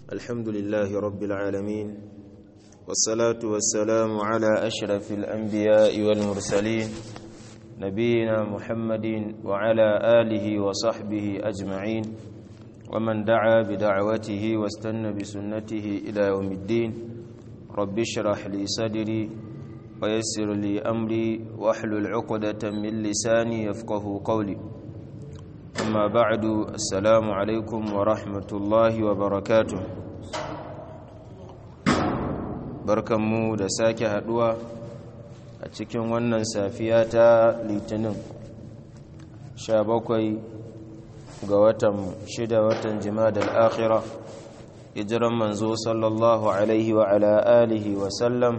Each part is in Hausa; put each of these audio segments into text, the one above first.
الحمد لله رب العالمين والصلاة والسلام على أشرف الأنبياء والمرسلين نبينا محمد وعلى آله وصحبه أجمعين ومن دعا بدعوته واستنى بسنته إلى يوم الدين رب اشرح لي صدري ويسر لي أمري واحلل عقدة من لساني يفقه قولي أما بعد السلام عليكم ورحمة الله وبركاته barkanmu da sake haduwa a cikin wannan safiya ta litinin 17 ga watan 6 watan jimadal akhira hijiran manzo sallallahu alaihi wa ala alihi wa sallam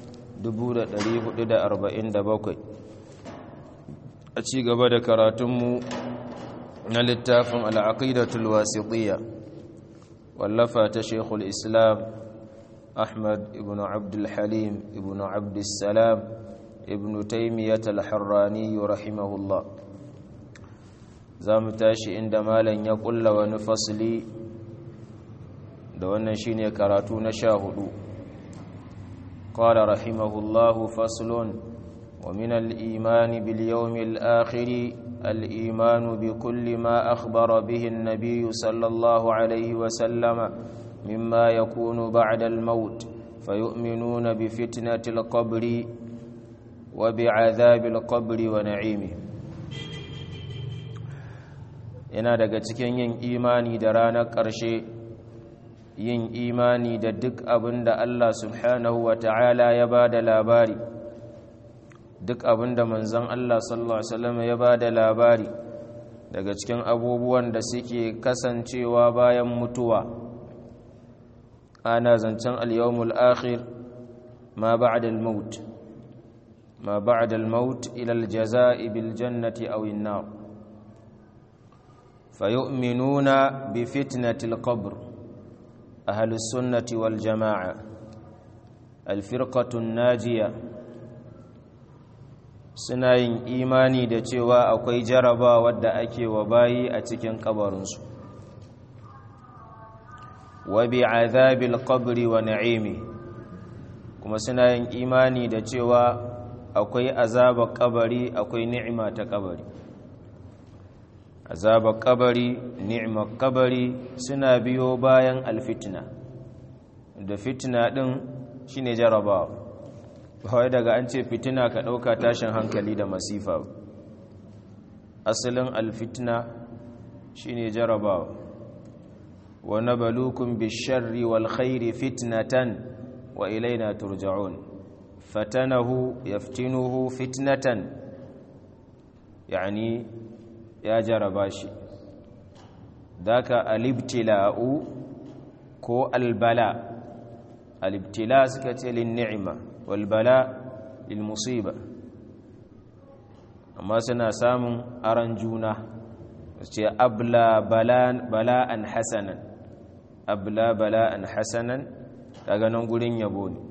1447 a ci gaba da karatunmu na littafin al'aqidatul wasitiyya wallafa ta shekul islam أحمد ابن عبد الحليم ابن عبد السلام ابن تيمية الحراني رحمه الله زام تاشي عندما لن يقول ونفصلي دوانا شيني كراتون شاهدوا قال رحمه الله فصل ومن الإيمان باليوم الآخر الإيمان بكل ما أخبر به النبي صلى الله عليه وسلم مما يكون بعد الموت فيؤمنون بفتنة القبر وبعذاب القبر ونعيمه yana daga cikin yin imani da ranar ƙarshe yin imani da duk abin da Allah subhanahu wa ta'ala ya ba da labari duk abin da manzan Allah sallallahu Alaihi wasallam ya ba da labari daga cikin abubuwan da suke kasancewa bayan mutuwa ana zancen al-yawmul akhir ma ba'da al-maut ma ba'da al-maut ila al-jazaa'i bil jannati aw an-nar fayu'minuna bi fitnati al-qabr ahli sunnati wal jamaa'a al-firqatu an-najiyah suna yin imani da cewa akwai jaraba wadda ake wa bayi a cikin kabarinsu wa bi azabil qabri wa na'imi kuma suna yin imani da cewa akwai azabar kabari akwai ni'ima ta kabari azabar kabari ni'imar kabari suna biyo bayan alfitna da fitna din shine jarabawa kawai daga an ce fitina ka ɗauka tashin hankali da masifa asalin alfitna shine jarabawa wa nabalukum bisharri wal khairi fitnatan wa ilaina turja'un fatanahu yaftinuhu fitnatan yani ya jaraba shi daka alibtila'u ko albala alibtila suka ce lin ni'ima walbala lilmusiba amma suna samun aran juna ce abla bala'an hasanan abla bala'an hasanan daga nan gurin yabo ne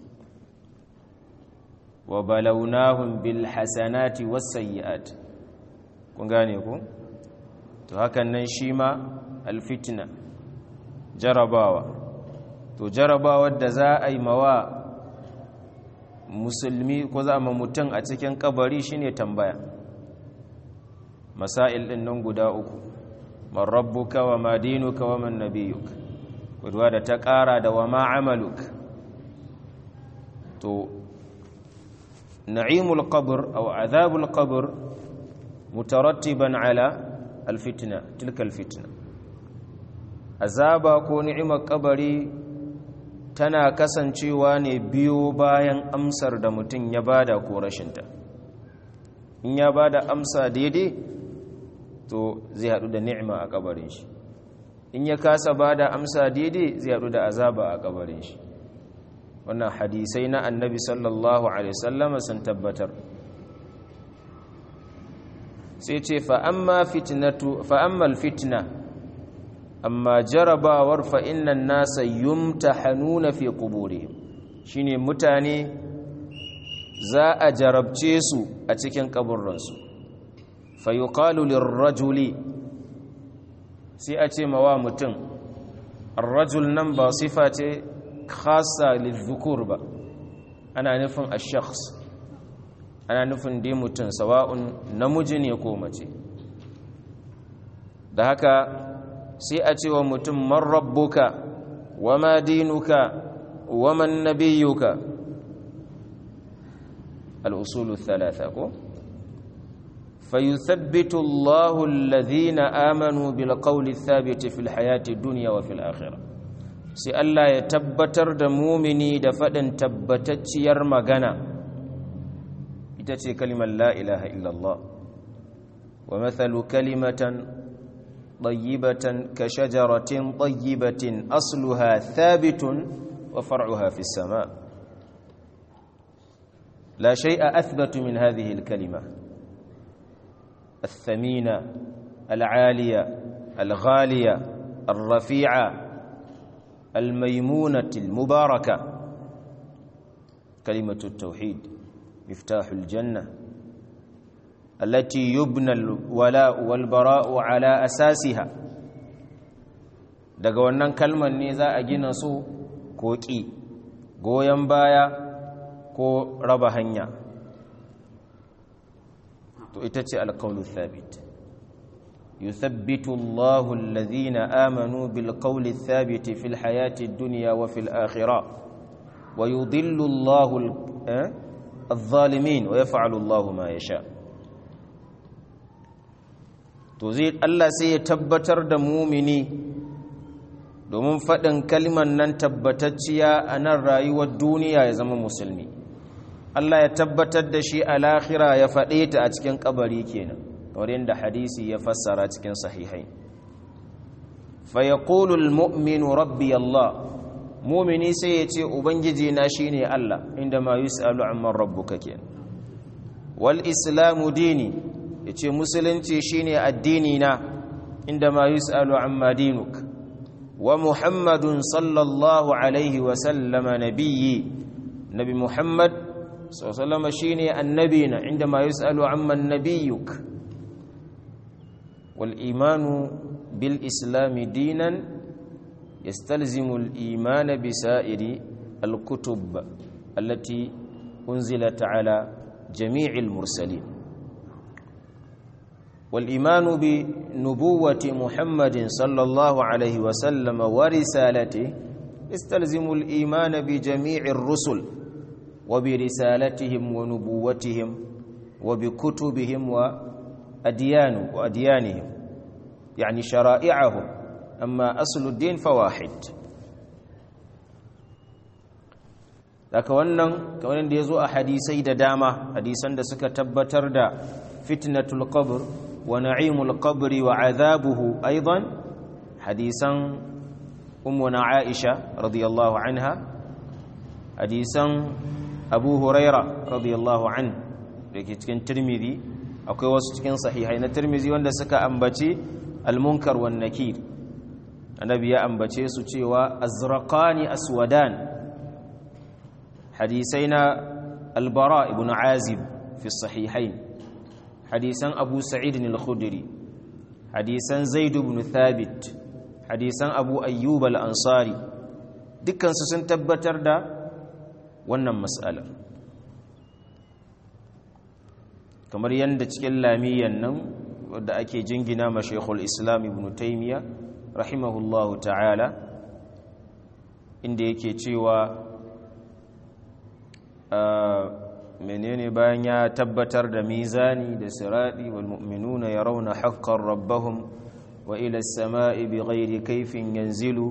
wa balaunahum bil hasanati was sayyi'at kun gane ku to hakan nan shi ma alfitna jarabawa to jarabawar da za a yi mawa musulmi ko za ma mutum a cikin kabari shine tambaya masail din nan guda uku man rabbuka wa ma dinuka wa man nabiyuka wadda da ta kara da wa ma amaluk to na'imul qabr aw azabul qabr mutarattiban ala alfitna tilka alfitna azaba ko ni'imar kabari tana kasancewa ne biyo bayan amsar da mutum ya bada ko rashinta in ya bada amsa daidai to zai haɗu da ni'ima a kabarin shi in ya kasa bada amsa daidai zai haɗu da azaba a kabarin shi wannan hadisai na annabi sallallahu alaihi wasallam sun tabbatar sai ce fa'amma fitna amma jarabawar fa'innan nasa yumta hannuna fi ƙubure shi ne mutane za a jarabce su a cikin ƙaburransu fayuƙalu lirrajuli sai a ce mawa mutum ar-rajul nan ba sifa ce khassa lidhukur ba ana nufin ash-shakhs ana nufin dai mutum sawa'un namiji ne ko mace da haka sai a ce wa mutum man rabbuka wa ma dinuka wa man nabiyyuka al-usulu thalatha ko فيثبت الله الذين آمنوا بالقول الثابت في الحياة الدنيا وفي الآخرة sai Allah ya tabbatar da mumini da faɗin tabbatacciyar magana ita ce kalimar la ilaha illallah wa mathalu kalimatan طيبة كشجرة طيبة أصلها ثابت وفرعها في السماء لا شيء أثبت من هذه الكلمة الثمينة العالية الغالية الرفيعة الميمونة المباركة كلمة التوحيد مفتاح الجنة التي يبنى الولاء والبراء على أساسها daga wannan kalmar ne za a gina su ko ƙi goyon baya ko raba hanya to ita ce alƙaunu thabit yuthabbitu Allahu alladhina amanu bil qawli thabit fil hayati ad-dunya wa fil akhirah wa yudhillu Allahu adh-dhalimin wa yaf'alu Allahu ma yasha' to zai Allah sai ya tabbatar da mumini domin faɗin kalmar nan tabbatacciya a nan rayuwar duniya ya zama musulmi Allah ya tabbatar da shi a lahira ya faɗe ta a cikin kabari kenan kamar yadda hadisi ya fassara cikin sahihai fa yaqulu almu'minu rabbi Allah mumini sai ya ce ubangiji na shine Allah inda ma yus'alu amman rabbuka kenan wal islamu dini ya ce musulunci shine addini na inda ma yus'alu amma dinuk wa muhammadun sallallahu alaihi wa sallama nabiyyi nabi muhammad sallallahu shine annabina inda ma yus'alu amma nabiyyuk wal imanu bil islami dinan yastalzimu al iman bi sa'iri al kutub allati unzilat ala jami'il mursalin والإيمان بنبوة محمد صلى الله عليه وسلم ورسالته يستلزم الإيمان بجميع الرسل وبرسالتهم ونبوتهم وبكتبهم وأديان وأديانهم يعني شرائعهم أما أصل الدين فواحد daga wannan kamar da ya zo a hadisai da dama hadisan da suka tabbatar da fitnatul qabr wa na'imul qabri wa azabuhu aidan hadisan ummuna aisha radiyallahu anha hadisan abu huraira radiyallahu an da ke cikin tirmidhi akwai wasu cikin sahihai na tirmidhi wanda suka ambaci almunkar wan nakir annabi ya ambace su cewa azraqani aswadan hadisai na albara ibn azib fi sahihain hadisan abu sa'id al-khudri hadisan zaid ibn thabit hadisan abu ayyub al-ansari dukkan su sun tabbatar da wannan mas'alar kamar yadda cikin lamiyan nan wadda ake jingina ma shaykhul islam ibn taymiya rahimahullahu ta'ala inda yake cewa menene bayan ya tabbatar da mizani da siradi wal mu'minuna yarawna haqqan rabbahum wa ila as-sama'i bighairi kayfin yanzilu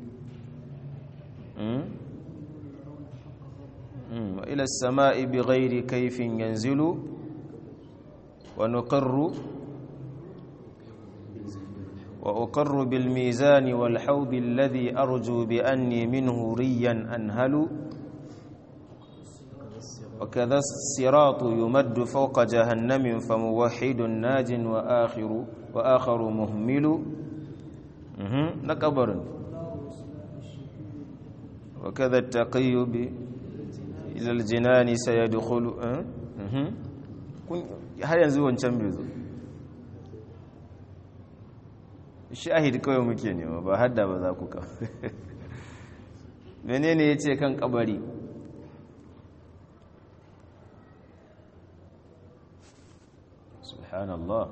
wa ila as-sama'i bighairi kayfin yanzilu wa nuqirru wa uqirru bil mizani wal hawd alladhi arju bi anni minhu riyan anhalu وكذا الصراط يمد فوق جهنم فموحد ناج وآخر وآخر مهمل نكبر وكذا التقي إلى الجنان سيدخل har yanzu wancan bai zo shahid kawai muke nema ba hadda ba za ku kawo menene ya ce kan kabari subhanallah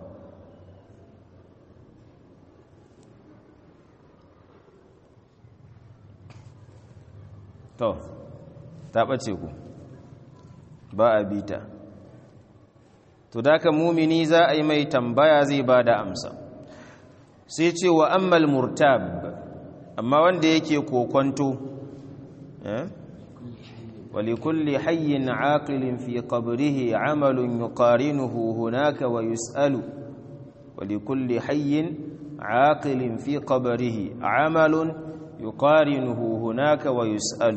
to ta ɓace ku ba a bita to da ka mumini za a yi mai tambaya zai ba da amsa sai ce wa ammal murtab amma wanda yake kokonto ولكل حي عاقل في قبره عمل يقارنه هناك ويسأل ولكل حي عاقل في قبره عمل يقارنه هناك ويسأل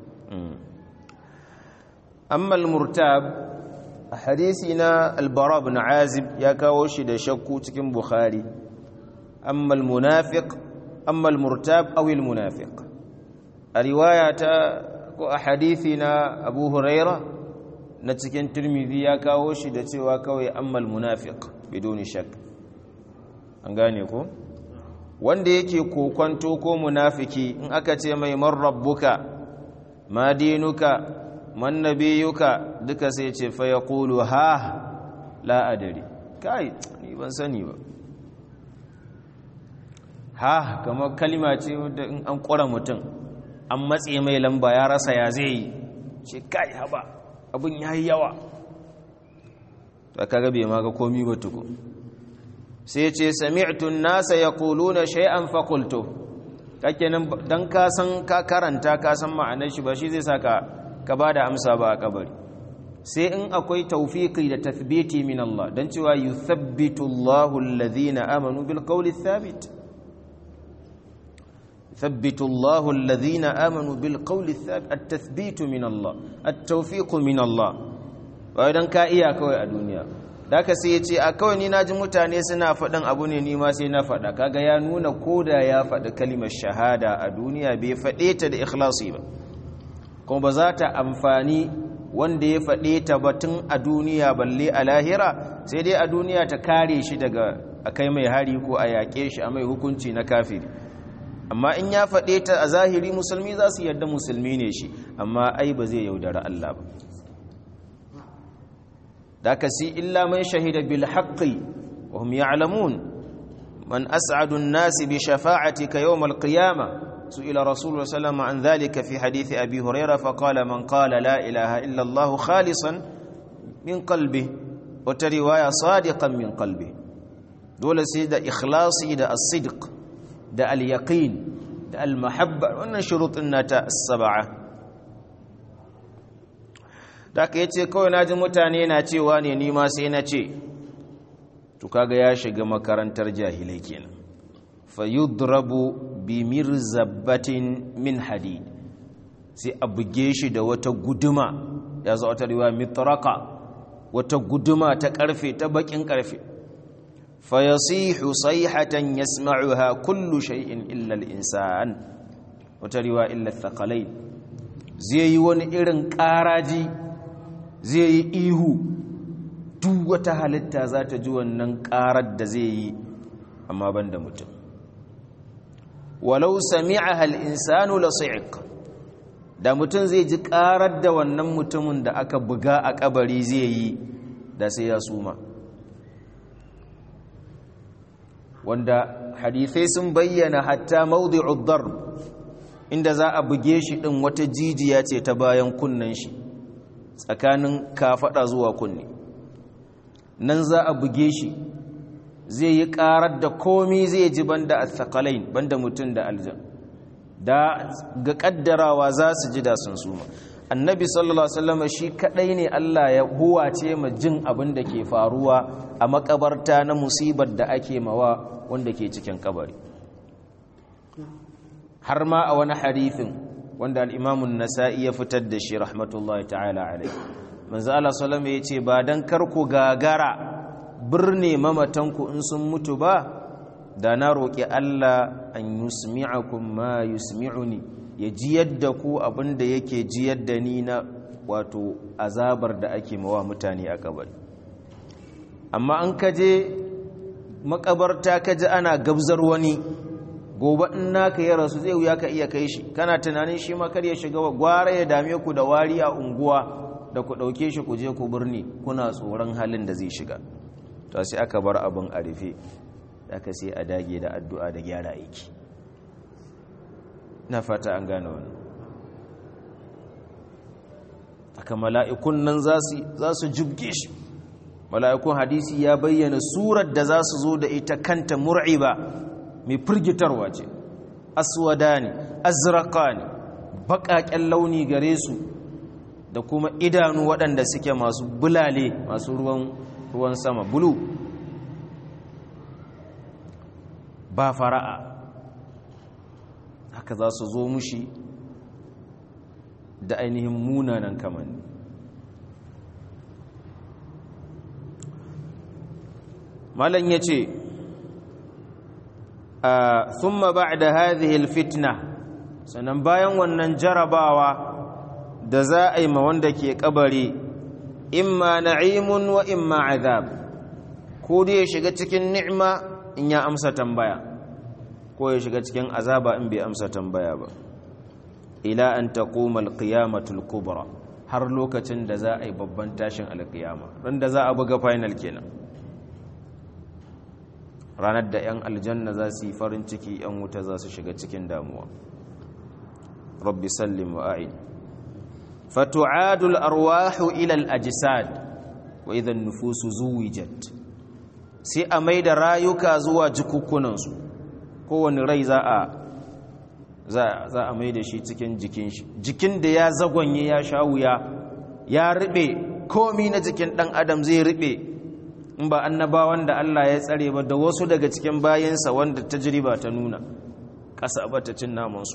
أما المرتاب حديثنا البراء بن عازب يا كاوشي شكو تكن بخاري أما المنافق أما المرتاب أو المنافق الرواية ko a hadithi na abu huraira na cikin turmidi ya kawo shi da cewa kawai ammal munafiq bidoni shak an gane ko wanda yake kokwanto ko munafiki in aka ce mai man rabbuka ma dinuka man nabiyuka duka sai ce fa yaqulu ha la adari kai ni ban sani ba ha kamar kalima ce da in an kora mutum an matse mai lamba ya rasa ya zai yi ce kai haba abin ya yi yawa ta kaga bai ma ga komi ba tuku sai ce sami'tun nasa ya kuluna shay'an fakulto kake nan don ka san ka karanta ka san ma'anar shi ba shi zai sa ka ba da amsa ba a kabari sai in akwai taufiki da tathbiti min Allah don cewa yuthabbitu Allahu alladhina amanu bil qawli thabit يثبت الله الذين آمنوا بالقول الثابت التثبيت من الله التوفيق من الله bayan ka iya kawai a duniya da ka sai ya ce a kawai ni naji mutane suna faɗin abu ne ni ma sai na faɗa kaga ya nuna koda ya faɗi kalimar shahada a duniya bai faɗe ta da ikhlasi ba kuma ba za ta amfani wanda ya faɗe ta batun a duniya balle a lahira sai dai a duniya ta kare shi daga a kai mai hari ko a yaƙe shi a mai hukunci na kafiri amma in ya faɗe ta a zahiri musulmi za su yarda musulmi ne shi amma ai ba zai yaudara Allah ba da ka si illa man shahida bil haqqi wa hum ya'lamun man as'adu an-nas bi shafa'atika yawm al-qiyamah سئل رسول الله صلى الله عليه وسلم عن ذلك في حديث أبي هريرة فقال من قال لا إله إلا الله خالصا من قلبه وترواية صادقا من قلبه دول سيدة إخلاصي دا الصدق da al-yaqin da al-mahabba wannan shurutun nata as-sab'a da ka yace kawai naji mutane na cewa ne ni ma sai na ce to kaga ya shiga makarantar jahilai kenan fayudrabu bi mirzabatin min hadid sai a buge shi da wata guduma ya zo wata riwaya mitraka wata guduma ta karfe ta bakin karfe fayasihu sayhatan yasma'uha kullu shay'in illa al-insan wata riwaya illa thaqalain zai yi wani irin karaji zai yi ihu duk wata halitta za ta ji wannan karar da zai yi amma banda mutum walau sami'aha al-insanu lasi'iq da mutum zai ji karar da wannan mutumin da aka buga a kabari zai yi da sai ya suma wanda hadithai sun bayyana hatta mawdi'ud darb inda za a buge shi din wata jijiya ce ta bayan kunnen shi tsakanin kafada zuwa kunne nan za a buge shi zai yi karar da komi zai ji banda athqalain banda mutum da aljan da ga kaddarawa za su ji da sun suma annabi sallallahu alaihi wasallam shi kadai ne Allah ya huwace ma jin abin da ke faruwa a makabarta na musibar da ake mawa wanda ke cikin kabari har ma a wani hadithin wanda al-Imam an-Nasa'i ya fitar da shi rahmatullahi ta'ala alaihi manzo Allah sallallahu alaihi yace ba dan karku gagara birne mamatanku in sun mutu ba da na roƙi Allah an yusmi'akum ma yusmi'uni ya jiyar da ku abinda yake jiyar da ni na wato azabar da ake mawa mutane a kabari amma an kaje makabarta ka ji ana gabzar wani gobe in naka ya rasu zai wuya ka iya kai shi kana tunanin shi ma kar ya shiga gwara ya dame ku da wari a unguwa da ku ɗauke shi ku je ku birni kuna tsoron halin da zai shiga to sai aka bar abin a rufe aka sai a dage da addu'a da gyara aiki na fata an gane wani aka mala'ikun nan za su jibge shi mala'ikun hadisi ya bayyana surar da za su zo da ita kanta mur'iba mai firgitarwa ce aswada ne azraka ne baƙaƙen launi gare su da kuma idanu waɗanda suke masu bulale masu ruwan sama bulu ba fara'a haka za su zo mushi da ainihin munanan kamanni malam ya ce thumma ba'da hadhihi alfitna sannan bayan wannan jarabawa da za a yi ma wanda ke kabari imma na'imun wa imma azab ko dai ya shiga cikin ni'ima in ya amsa tambaya ko ya shiga cikin azaba in bai amsa tambaya ba ila an taquma alqiyamatul kubra har lokacin da za a yi babban tashin alqiyama ran da za a buga final kenan ranar da 'yan aljanna za su yi farin ciki 'yan wuta za su shiga cikin damuwa rabbi sallim wa a'id fatu'adul arwahu ila al-ajsad wa idan nufusu zuwijat sai a mai da rayuka zuwa jikukkunansu kowane rai za a za a mai da shi cikin jikin shi jikin da ya zagonye ya sha wuya ya riɓe komi na jikin ɗan adam zai riɓe in ba annabawan da Allah ya tsare ba da wasu daga cikin bayansa wanda tajriba ta nuna ƙasa ba ta cin namansu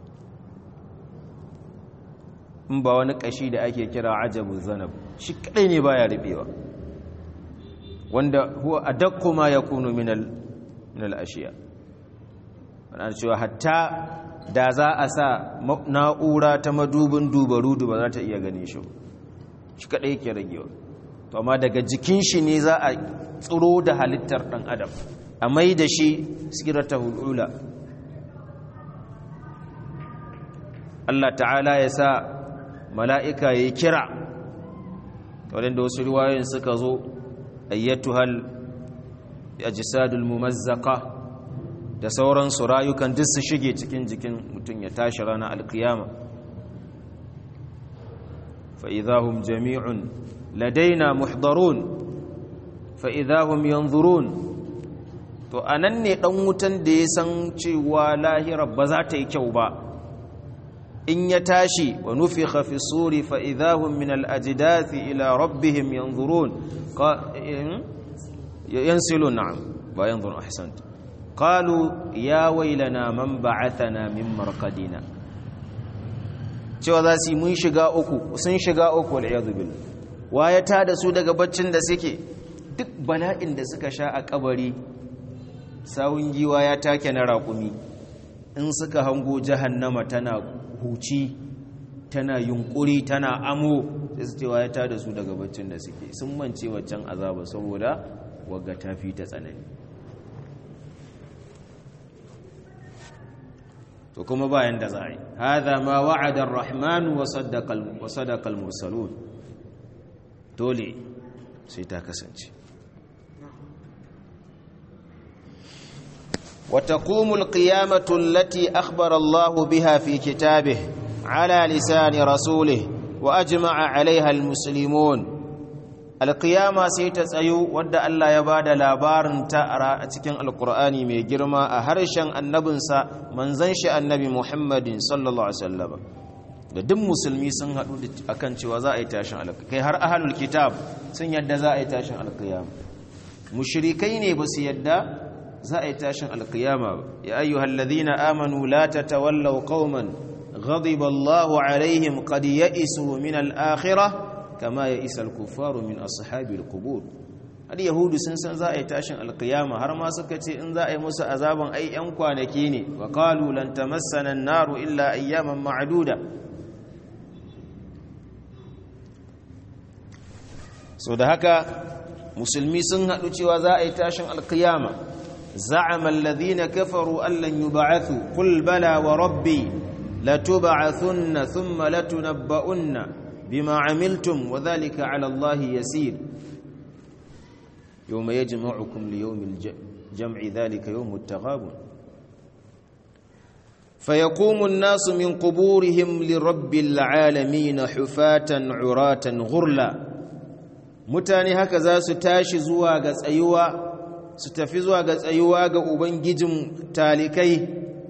in ba wani ƙashi da ake kira ajabu zanab shi kaɗai ne baya riɓewa wanda huwa adakku ma yakunu min al min al ashiya ana cewa hatta da za a sa na'ura ta madubin dubarudu ba za ta iya gane shi shi kaɗai ke ragewa to amma daga jikin shi ne za a tsiro da halittar ɗan adam a mai da shi sirata hulula Allah ta'ala ya sa mala'ika ya kira waɗanda wasu riwayoyin suka zo ayyatuhal ajsadul mumazzaka da sauransu rayukan duk su shige cikin jikin mutum ya tashi ranar alkiyama fa idahum jami'un ladaina muhdarun fa idahum yanzurun to anan ne dan wutan da ya san cewa lahira ba za ta yi kyau ba in ya tashi wa nufikha fi suri fa idahum min al-ajdathi ila rabbihim yanzurun yansilun na'am ba yanzurun ahsant qalu ya wailana man ba'athana min marqadina cewa za su mun shiga uku sun shiga uku wal iyad billah waye ta da su daga baccin da suke duk bala'in da suka sha a kabari sawun giwa ya take na raƙumi in suka hango jahannama tana huci tana yunkuri tana amo sai su cewa ya ta da su daga baccin da suke sun mance waccan azaba saboda wagga ta fi ta tsanani to kuma bayan da za a yi haza ma wa'adar rahmanu wa sadaqal mursalun dole sai ta kasance وتقوم القيامة التي أخبر الله بها في كتابه على لسان رسوله وأجمع عليها المسلمون القيامة سيتسأيو ود الله يباد لابار تأرى أتكين القرآن من جرما أهرشا النبنسا من زنش النبي محمد صلى الله عليه وسلم da duk musulmi sun haɗu akan cewa za a yi tashin alƙiyama kai har ahalul kitab sun yadda za a yi tashin alƙiyama mushrikai ne ba su yadda za a yi tashin alkiyama ba ya ayyuhal ladhina amanu la tatawallaw qauman ghadiba Allahu alaihim qad ya'isu min al-akhirah kama ya'isa al-kuffaru min ashabil qubur har yahudu sun san za a yi tashin alkiyama har ma suka ce in za a yi musu azaban ai yan kwanaki ne wa qalu lan tamassana an-naru illa ayyaman ma'duda so da haka musulmi sun haɗu cewa za a yi tashin alkiyama za'ama alladhina kafaru an lan yub'athu qul bala wa rabbi latub'athunna thumma latunabba'unna bima 'amiltum wa dhalika 'ala allahi yasir yawma yajma'ukum li yawmil jam'i dhalika yawmut taghabun فيقوم الناس من قبورهم لرب العالمين حفاة عراة غرلا mutane haka za su tashi zuwa ga tsayuwa su tafi zuwa ga tsayuwa ga ubangijin talikai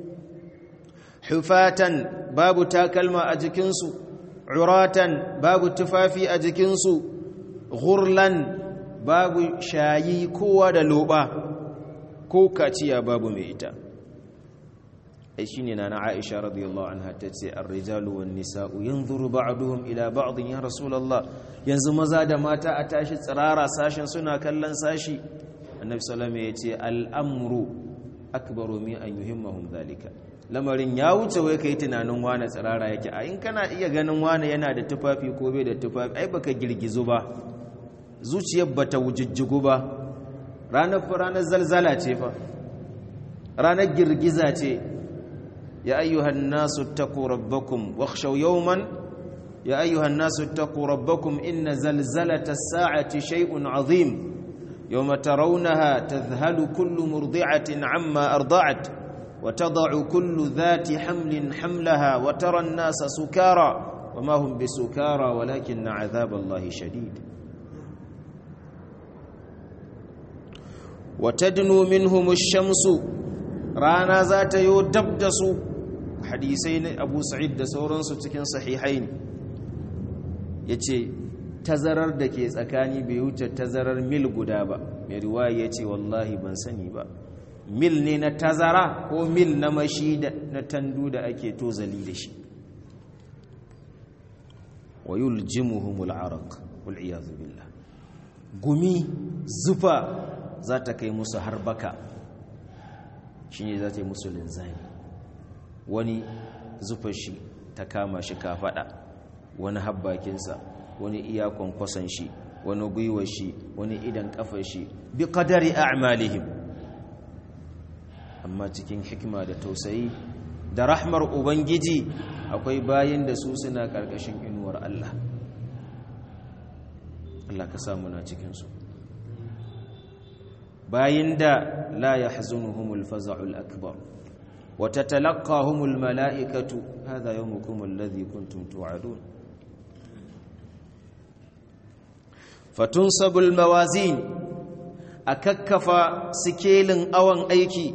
hufatan babu takalma a jikinsu uratan babu tufafi a jikinsu ghurlan babu shayi kowa da loba ko kaciya babu mai ita ai shine nana Aisha radiyallahu anha tace ar-rijalu wan nisa'u yanzuru ba'duhum ila ba'd ya rasulullah yanzu maza da mata a tashi tsirara sashin suna kallon sashi annabi sallallahu alaihi yace al-amru akbaru min an yuhimmahum dhalika lamarin ya wuce wai kai tunanin wani tsirara yake a in kana iya ganin wani yana da tufafi ko bai da tufafi ai baka girgizu ba zuciyar bata wujujjugu ba ranar ranar zalzala ce fa ranar girgiza ce يا أيها الناس اتقوا ربكم واخشوا يوما يا أيها الناس اتقوا ربكم إن زلزلة الساعة شيء عظيم يوم ترونها تذهل كل مرضعة عما أرضعت وتضع كل ذات حمل حملها وترى الناس سكارى وما هم بسكارى ولكن عذاب الله شديد وتدنو منهم الشمس رانا ذات يدبدسوا hadisai na abu sa'id da sauransu cikin sahihai ne ya ce tazarar da ke tsakani bai wuce tazarar mil guda ba mai riwaya ya ce wallahi ban sani ba mil ne na tazara ko mil na mashi na tandu da ake tozali da shi wa yuljimuhumul araq wal iyadu billah gumi zufa za ta kai musu har baka shine za ta yi musu linzami wani zufar shi ta kama shi kafaɗa wani habbakinsa wani iya kwankwason shi wani gwiwar shi wani idan kafar shi bi qadari a'malihim amma cikin hikima da tausayi da rahmar ubangiji akwai bayin da su suna karkashin inuwar Allah Allah ka samu na cikin su bayin da la yahzunuhumul faza'ul akbar وتتلقاهم الملائكة هذا يومكم الذي كنتم توعدون فتنصب الموازين أككف سكيل أوان أيكي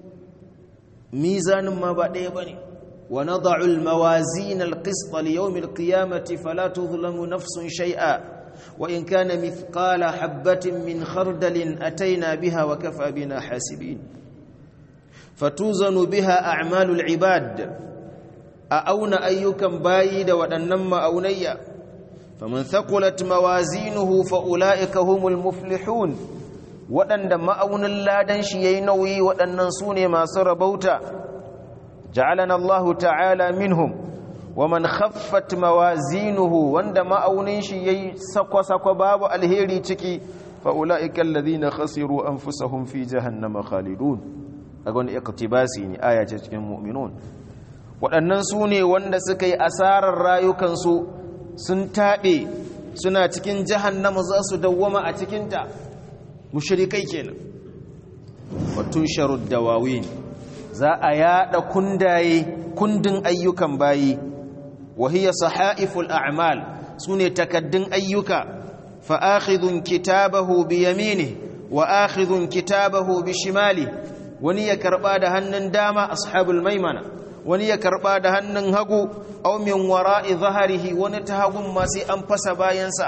ميزان ما بعد بني ونضع الموازين القسط ليوم القيامة فلا تظلم نفس شيئا وإن كان مثقال حبة من خردل أتينا بها وكفى بنا حاسبين fatuzanu biha a'malul ibad a auna ayyukan bayi da waɗannan ma'aunayya faman thaqulat mawazinuhu fa ulaika humul muflihun waɗanda ma'aunin ladan shi yayi nauyi waɗannan sune masu rabauta ja'alana Allahu ta'ala minhum waman khaffat mawazinuhu wanda ma'aunin shi yayi sakwa-sakwa babu alheri ciki fa ulaika alladhina khasiru anfusahum fi jahannama khalidun daga wani iktibasi ne aya ce cikin mu'minun waɗannan su ne wanda suka yi asarar rayukansu sun taɓe suna cikin jahannama za su dawwama a cikinta mushrikai kenan watun sharud dawawin za a yada kundaye kundin ayyukan bayi wahiya sahaiful a'mal sune takaddun ayyuka fa akhidhun kitabahu bi yaminihi wa akhidhun kitabahu bi shimalihi wani ya karba da hannun dama ashabul maimana wani ya karba da hannun hagu aw min wara'i zahrihi wani ta hagun ma sai an fasa bayansa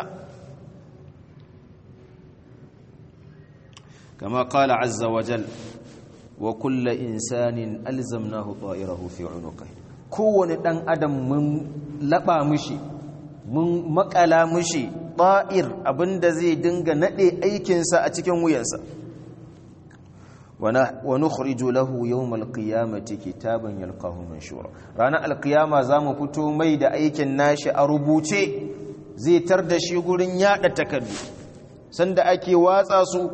kama qala azza wa jal wa kullu insanin alzamnahu ta'irahu fi unuqi kowane dan adam mun laba mushi mun makala mushi ta'ir abinda zai dinga nade aikinsa a cikin wuyansa wa nukhriju lahu yawmal qiyamati kitaban yalqahu manshura ranar alqiyama zamu fito mai da aikin nashi a rubuce zai tar da shi gurin yada takardu sanda ake watsa su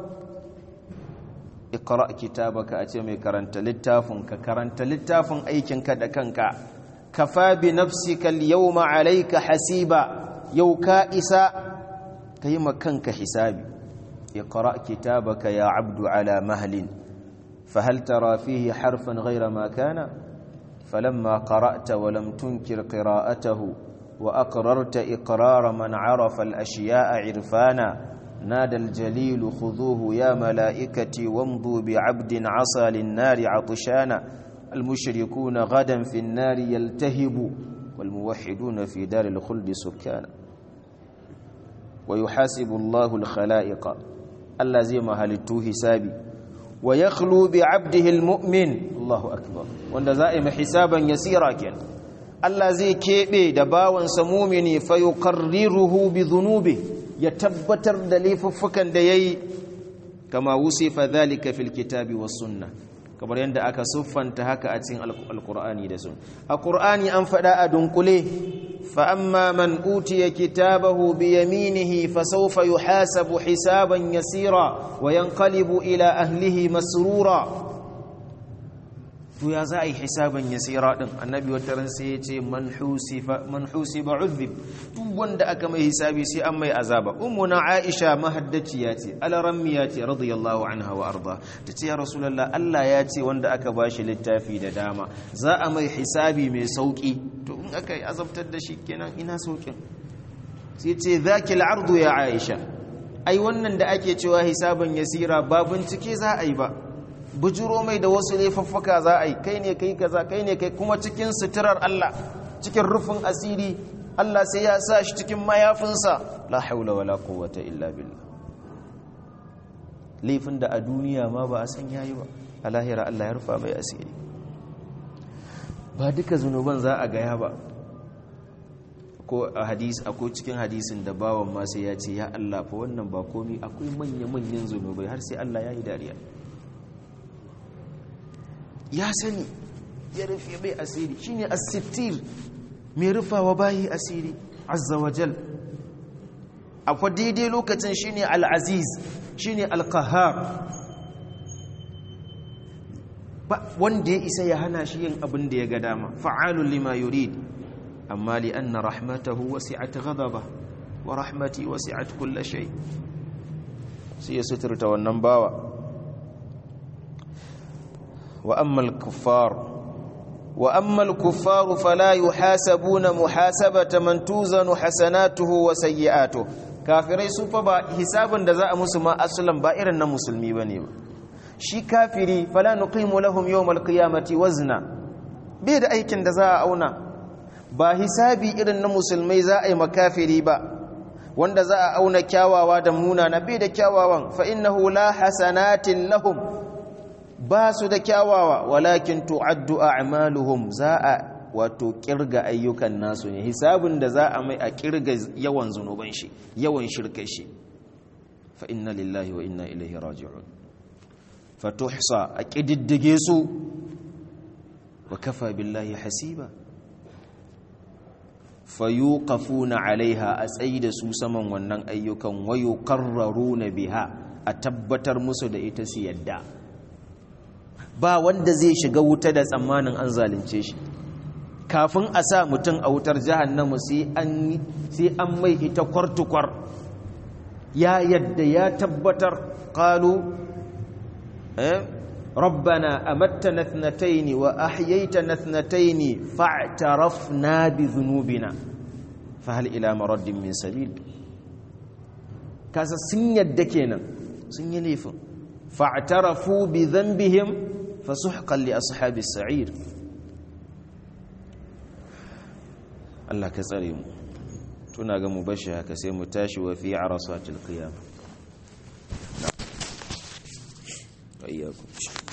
iqra kitabaka a ce mai karanta littafin ka karanta littafin aikinka da kanka kafa bi nafsika al-yawma alayka hasiba yau ka isa kai makanka hisabi iqra kitabaka ya abdu ala mahlin فهل ترى فيه حرفا غير ما كان فلما قرأت ولم تنكر قراءته وأقررت إقرار من عرف الأشياء عرفانا نادى الجليل خذوه يا ملائكتي وامضوا بعبد عصى للنار عطشانا المشركون غدا في النار يلتهب والموحدون في دار الخلد سكانا ويحاسب الله الخلائق الذي مهلته حسابي ويخلو بعبده المؤمن الله أكبر وأن زائم حسابا يسيرا كان Allah zai keɓe da bawansa mumini fa yuqarriruhu bi dhunubi ya tabbatar da laifuffukan da yayi kama wusifa dhalika fil kitabi was sunna kamar yadda aka siffanta haka a cikin alqur'ani da sun a qur'ani an faɗa a dunkule fa amma man utiya kitabahu bi yaminihi fa sawfa yuhasabu hisaban yasira wa yanqalibu ila ahlihi masrura to ya za a yi hisaban yasira din annabi wata ran sai ya ce man husiba uzib duk wanda aka mai hisabi sai an mai azaba ummuna aisha mahaddaciya ce alarammiya ce radiyallahu anha wa arda ta ce ya rasulullah Allah ya ce wanda aka bashi littafi da dama za a mai hisabi mai sauki to in aka yi azabtar da shi kenan ina saukin sai ce zakil ardu ya aisha ai wannan da ake cewa hisaban yasira ba bincike za a yi ba bujuro mai da wasu laifuffuka za a yi kai ne kai kaza kai ne kai kuma cikin suturar Allah cikin rufin asiri Allah sai ya sa shi cikin mayafinsa la haula wala quwwata illa billah laifin da a duniya ma ba a san yayi ba a lahira Allah ya rufa mai asiri ba duka zunuban za a gaya ba ko a hadis akwai cikin hadisin da bawan ma sai ya ce ya Allah fa wannan ba komi akwai manya-manyan zunubai har sai Allah ya yi dariya ya sani ya rufe mai asiri shine as-sittir mai rufawa bayi asiri azza wajal akwai daidai lokacin shine al-aziz shine al-qahhar ba wanda ya isa ya hana shi yin abin da ya ga dama fa'alul lima yurid amma li anna rahmatahu wasi'at ghadaba wa rahmati wasi'at kull shay sai ya suturta wannan bawa وأما الكفار وأما الكفار فلا يحاسبون محاسبة من توزن حسناته وسيئاته kafirai su fa ba hisabin da za a musu ma asalan ba irin na musulmi bane ba shi kafiri fala nuqimu lahum yawmal qiyamati wazna bai da aikin da za a auna ba hisabi irin na musulmai za a yi makafiri ba wanda za a auna kyawawa da munana bai da kyawawan fa innahu la hasanatin lahum ba su da kyawawa walakin tu'addu a'maluhum za a wato kirga ayyukan nasu ne hisabin da za a mai a kirga yawan zunuban shi yawan shirkai shi fa inna lillahi wa inna ilaihi raji'un fa tuhsa a kididdige su wa kafa billahi hasiba fa yuqafuna alaiha a tsayi da su saman wannan ayyukan wa yuqarraruna biha a tabbatar musu da ita su yadda ba wanda zai shiga wuta da tsammanin an zalunce shi kafin a sa mutum a wutar jahannamu sai an mai ita kwartukwar ya yadda ya tabbatar kalu rabbana amattana thnataini wa ahyaytana thnataini fa'tarafna bi dhunubina fa hal ila maraddin min sabil kasa sun yadda kenan sun yi laifin fa'tarafu bi dhanbihim fasuhqan li ashabis sa'ir Allah ka tsare mu tuna ga mu bashi haka sai mu tashi wa fi arasatil qiyamah ayyakum